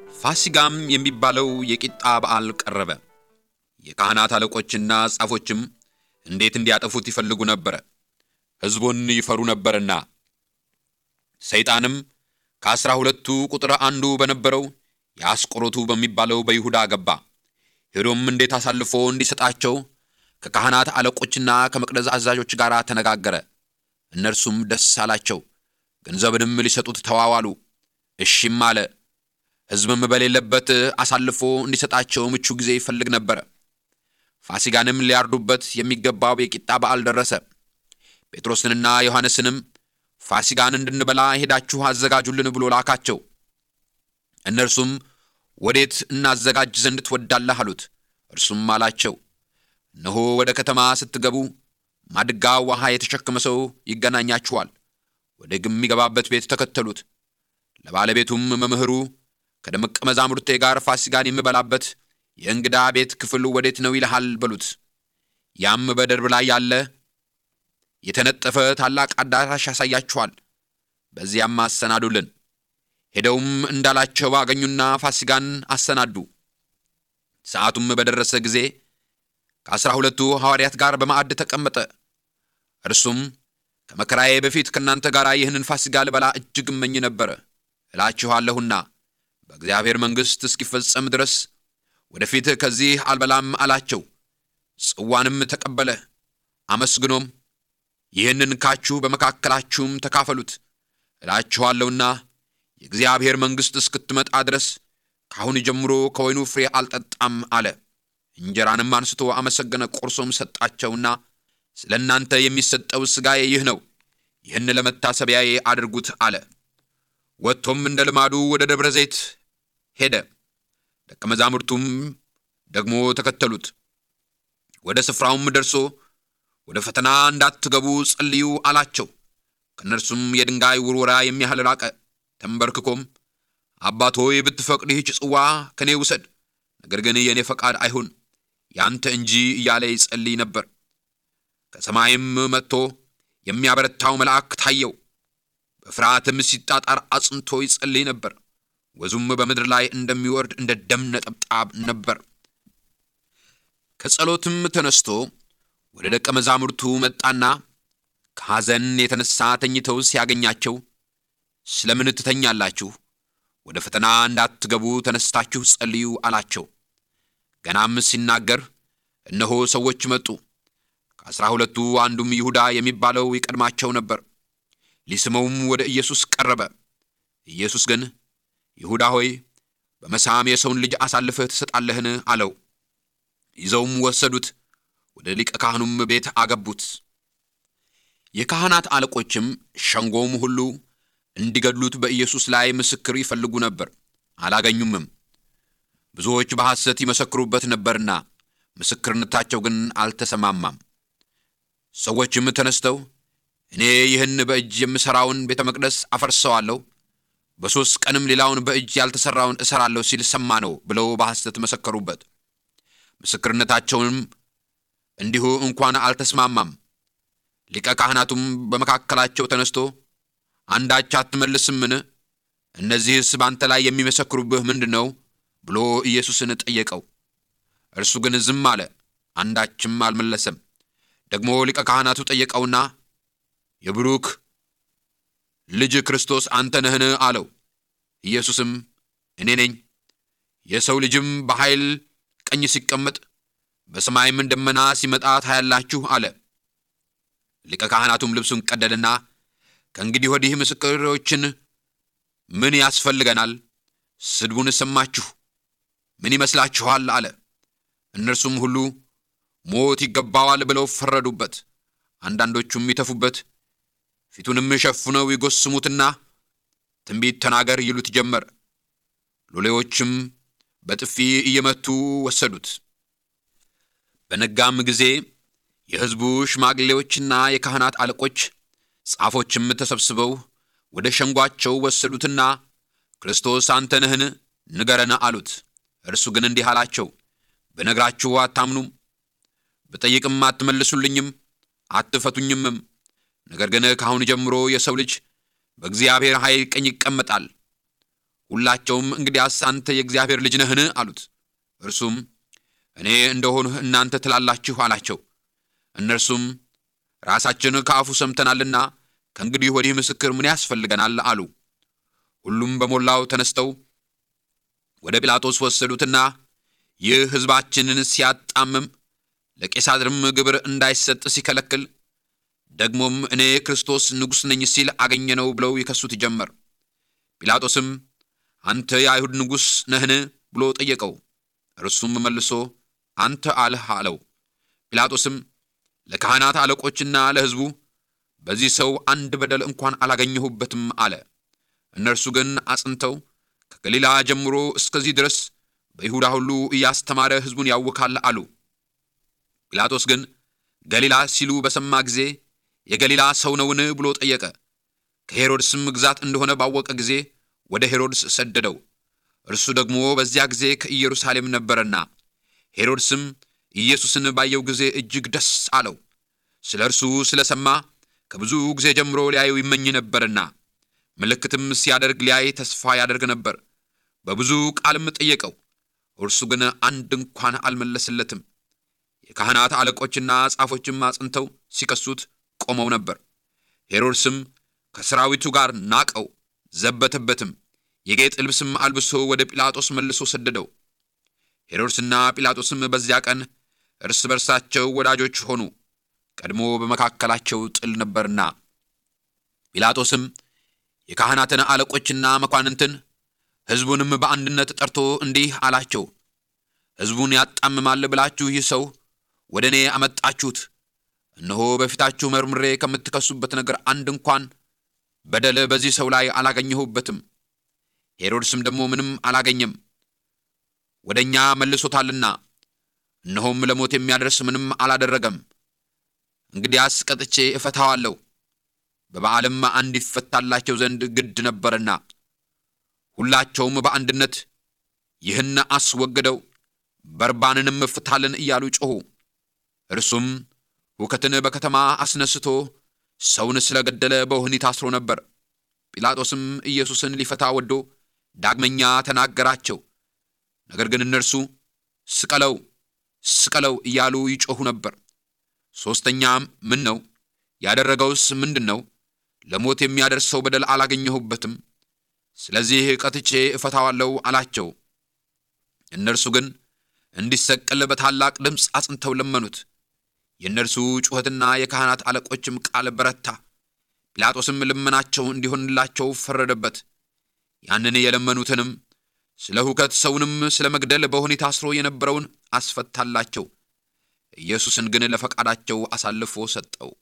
ፋሲጋም የሚባለው የቂጣ በዓል ቀረበ። የካህናት አለቆችና ጻፎችም እንዴት እንዲያጠፉት ይፈልጉ ነበረ፣ ሕዝቡን ይፈሩ ነበርና። ሰይጣንም ከአሥራ ሁለቱ ቁጥር አንዱ በነበረው የአስቆሮቱ በሚባለው በይሁዳ ገባ። ሄዶም እንዴት አሳልፎ እንዲሰጣቸው ከካህናት አለቆችና ከመቅደስ አዛዦች ጋር ተነጋገረ። እነርሱም ደስ አላቸው፣ ገንዘብንም ሊሰጡት ተዋዋሉ። እሺም አለ። ሕዝብም በሌለበት አሳልፎ እንዲሰጣቸው ምቹ ጊዜ ይፈልግ ነበረ። ፋሲጋንም ሊያርዱበት የሚገባው የቂጣ በዓል ደረሰ። ጴጥሮስንና ዮሐንስንም ፋሲጋን እንድንበላ ሄዳችሁ አዘጋጁልን ብሎ ላካቸው። እነርሱም ወዴት እናዘጋጅ ዘንድ ትወዳለህ አሉት። እርሱም አላቸው እነሆ ወደ ከተማ ስትገቡ ማድጋ ውሃ የተሸከመ ሰው ይገናኛችኋል። ወደ የሚገባበት ቤት ተከተሉት። ለባለቤቱም መምህሩ ከደቀ መዛሙርቴ ጋር ፋሲጋን የምበላበት የእንግዳ ቤት ክፍል ወዴት ነው ይልሃል በሉት። ያም በደርብ ላይ ያለ የተነጠፈ ታላቅ አዳራሽ ያሳያችኋል። በዚያም አሰናዱልን። ሄደውም እንዳላቸው አገኙና ፋሲጋን አሰናዱ። ሰዓቱም በደረሰ ጊዜ ከአሥራ ሁለቱ ሐዋርያት ጋር በማዕድ ተቀመጠ። እርሱም ከመከራዬ በፊት ከእናንተ ጋር ይህንን ፋሲጋ ልበላ እጅግ እመኝ ነበረ እላችኋለሁና በእግዚአብሔር መንግሥት እስኪፈጸም ድረስ ወደፊት ከዚህ አልበላም አላቸው። ጽዋንም ተቀበለ፣ አመስግኖም ይህንን ካችሁ በመካከላችሁም ተካፈሉት እላችኋለሁና የእግዚአብሔር መንግሥት እስክትመጣ ድረስ ከአሁን ጀምሮ ከወይኑ ፍሬ አልጠጣም አለ። እንጀራንም አንስቶ አመሰገነ፣ ቆርሶም ሰጣቸውና ስለ እናንተ የሚሰጠው ሥጋዬ ይህ ነው፣ ይህን ለመታሰቢያዬ አድርጉት አለ። ወጥቶም እንደ ልማዱ ወደ ደብረ ዘይት ሄደ። ደቀ መዛሙርቱም ደግሞ ተከተሉት። ወደ ስፍራውም ደርሶ ወደ ፈተና እንዳትገቡ ጸልዩ አላቸው። ከእነርሱም የድንጋይ ውርወራ የሚያህል ራቀ። ተንበርክኮም አባት ሆይ ብትፈቅድ ይህች ጽዋ ከእኔ ውሰድ፣ ነገር ግን የእኔ ፈቃድ አይሁን ያንተ እንጂ እያለ ይጸልይ ነበር። ከሰማይም መጥቶ የሚያበረታው መልአክ ታየው። በፍርሃትም ሲጣጣር አጽንቶ ይጸልይ ነበር። ወዙም በምድር ላይ እንደሚወርድ እንደ ደም ነጠብጣብ ነበር። ከጸሎትም ተነስቶ ወደ ደቀ መዛሙርቱ መጣና ከሐዘን የተነሣ ተኝተው ሲያገኛቸው ስለምን ትተኛላችሁ? ወደ ፈተና እንዳትገቡ ተነስታችሁ ጸልዩ አላቸው። ገናም ሲናገር እነሆ ሰዎች መጡ። ከአሥራ ሁለቱ አንዱም ይሁዳ የሚባለው ይቀድማቸው ነበር። ሊስመውም ወደ ኢየሱስ ቀረበ። ኢየሱስ ግን ይሁዳ ሆይ በመሳም የሰውን ልጅ አሳልፈህ ትሰጣለህን? አለው። ይዘውም ወሰዱት፣ ወደ ሊቀ ካህኑም ቤት አገቡት። የካህናት አለቆችም ሸንጎም ሁሉ እንዲገድሉት በኢየሱስ ላይ ምስክር ይፈልጉ ነበር፣ አላገኙምም። ብዙዎች በሐሰት ይመሰክሩበት ነበርና ምስክርነታቸው ግን አልተሰማማም። ሰዎችም ተነስተው እኔ ይህን በእጅ የምሠራውን ቤተ መቅደስ አፈርሰዋለሁ፣ በሦስት ቀንም ሌላውን በእጅ ያልተሠራውን እሠራለሁ ሲል ሰማ ነው ብለው በሐሰት መሰከሩበት። ምስክርነታቸውንም እንዲሁ እንኳን አልተስማማም። ሊቀ ካህናቱም በመካከላቸው ተነስቶ አንዳች አትመልስምን? እነዚህስ በአንተ ላይ የሚመሰክሩብህ ምንድን ነው ብሎ ኢየሱስን ጠየቀው። እርሱ ግን ዝም አለ፣ አንዳችም አልመለሰም። ደግሞ ሊቀ ካህናቱ ጠየቀውና የብሩክ ልጅ ክርስቶስ አንተ ነህን? አለው። ኢየሱስም እኔ ነኝ። የሰው ልጅም በኃይል ቀኝ ሲቀመጥ በሰማይም ደመና ሲመጣ ታያላችሁ አለ። ሊቀ ካህናቱም ልብሱን ቀደደና ከእንግዲህ ወዲህ ምስክሮችን ምን ያስፈልገናል? ስድቡን ሰማችሁ፣ ምን ይመስላችኋል? አለ። እነርሱም ሁሉ ሞት ይገባዋል ብለው ፈረዱበት። አንዳንዶቹም ይተፉበት፣ ፊቱንም ሸፍነው ይጎስሙትና ትንቢት ተናገር ይሉት ጀመር። ሎሌዎችም በጥፊ እየመቱ ወሰዱት። በነጋም ጊዜ የሕዝቡ ሽማግሌዎችና የካህናት አለቆች ጻፎችም ተሰብስበው ወደ ሸንጓቸው ወሰዱትና ክርስቶስ አንተ ነህን? ንገረን አሉት። እርሱ ግን እንዲህ አላቸው፣ ብነግራችሁ አታምኑም፣ ብጠይቅም አትመልሱልኝም፣ አትፈቱኝምም። ነገር ግን ከአሁን ጀምሮ የሰው ልጅ በእግዚአብሔር ኃይል ቀኝ ይቀመጣል። ሁላቸውም እንግዲያስ አንተ የእግዚአብሔር ልጅ ነህን? አሉት። እርሱም እኔ እንደሆንሁ እናንተ ትላላችሁ አላቸው። እነርሱም ራሳችን ከአፉ ሰምተናልና ከእንግዲህ ወዲህ ምስክር ምን ያስፈልገናል? አሉ። ሁሉም በሞላው ተነስተው ወደ ጲላጦስ ወሰዱትና ይህ ሕዝባችንን ሲያጣምም ለቄሳርም ግብር እንዳይሰጥ ሲከለክል ደግሞም እኔ ክርስቶስ ንጉሥ ነኝ ሲል አገኘነው ብለው ይከሱት ጀመር። ጲላጦስም አንተ የአይሁድ ንጉሥ ነህን ብሎ ጠየቀው። እርሱም መልሶ አንተ አልህ አለው። ጲላጦስም ለካህናት አለቆችና ለሕዝቡ በዚህ ሰው አንድ በደል እንኳን አላገኘሁበትም አለ። እነርሱ ግን አጽንተው ከገሊላ ጀምሮ እስከዚህ ድረስ በይሁዳ ሁሉ እያስተማረ ሕዝቡን ያውካል አሉ። ጲላጦስ ግን ገሊላ ሲሉ በሰማ ጊዜ የገሊላ ሰው ነውን ብሎ ጠየቀ። ከሄሮድስም ግዛት እንደሆነ ባወቀ ጊዜ ወደ ሄሮድስ ሰደደው። እርሱ ደግሞ በዚያ ጊዜ ከኢየሩሳሌም ነበረና፣ ሄሮድስም ኢየሱስን ባየው ጊዜ እጅግ ደስ አለው። ስለ እርሱ ስለ ሰማ ከብዙ ጊዜ ጀምሮ ሊያየው ይመኝ ነበርና፣ ምልክትም ሲያደርግ ሊያይ ተስፋ ያደርግ ነበር። በብዙ ቃልም ጠየቀው፣ እርሱ ግን አንድ እንኳን አልመለስለትም። የካህናት አለቆችና ጻፎችም አጽንተው ሲከሱት ቆመው ነበር። ሄሮድስም ከሰራዊቱ ጋር ናቀው፣ ዘበተበትም። የጌጥ ልብስም አልብሶ ወደ ጲላጦስ መልሶ ሰደደው። ሄሮድስና ጲላጦስም በዚያ ቀን እርስ በርሳቸው ወዳጆች ሆኑ፣ ቀድሞ በመካከላቸው ጥል ነበርና። ጲላጦስም የካህናትን አለቆችና መኳንንትን ሕዝቡንም በአንድነት ጠርቶ እንዲህ አላቸው፣ ሕዝቡን ያጣምማል ብላችሁ ይህ ሰው ወደ እኔ አመጣችሁት። እነሆ በፊታችሁ መርምሬ ከምትከሱበት ነገር አንድ እንኳን በደል በዚህ ሰው ላይ አላገኘሁበትም። ሄሮድስም ደግሞ ምንም አላገኘም፣ ወደ እኛ መልሶታልና፣ እነሆም ለሞት የሚያደርስ ምንም አላደረገም። እንግዲያስ ቀጥቼ እፈታዋለሁ። በበዓልም አንድ ይፈታላቸው ዘንድ ግድ ነበርና፣ ሁላቸውም በአንድነት ይህን አስወግደው በርባንንም ፍታልን እያሉ ጮኹ። እርሱም ሁከትን በከተማ አስነስቶ ሰውን ስለገደለ በወህኒ ታስሮ ነበር። ጲላጦስም ኢየሱስን ሊፈታ ወዶ ዳግመኛ ተናገራቸው። ነገር ግን እነርሱ ስቀለው፣ ስቀለው እያሉ ይጮኹ ነበር። ሦስተኛም ምን ነው ያደረገውስ ምንድን ነው? ለሞት የሚያደርሰው በደል አላገኘሁበትም። ስለዚህ ቀጥቼ እፈታዋለሁ አላቸው። እነርሱ ግን እንዲሰቀል በታላቅ ድምፅ አጽንተው ለመኑት። የእነርሱ ጩኸትና የካህናት አለቆችም ቃል በረታ። ጲላጦስም ልመናቸው እንዲሆንላቸው ፈረደበት። ያንን የለመኑትንም ስለ ሁከት ሰውንም ስለ መግደል በወህኒ ታስሮ የነበረውን አስፈታላቸው። ኢየሱስን ግን ለፈቃዳቸው አሳልፎ ሰጠው።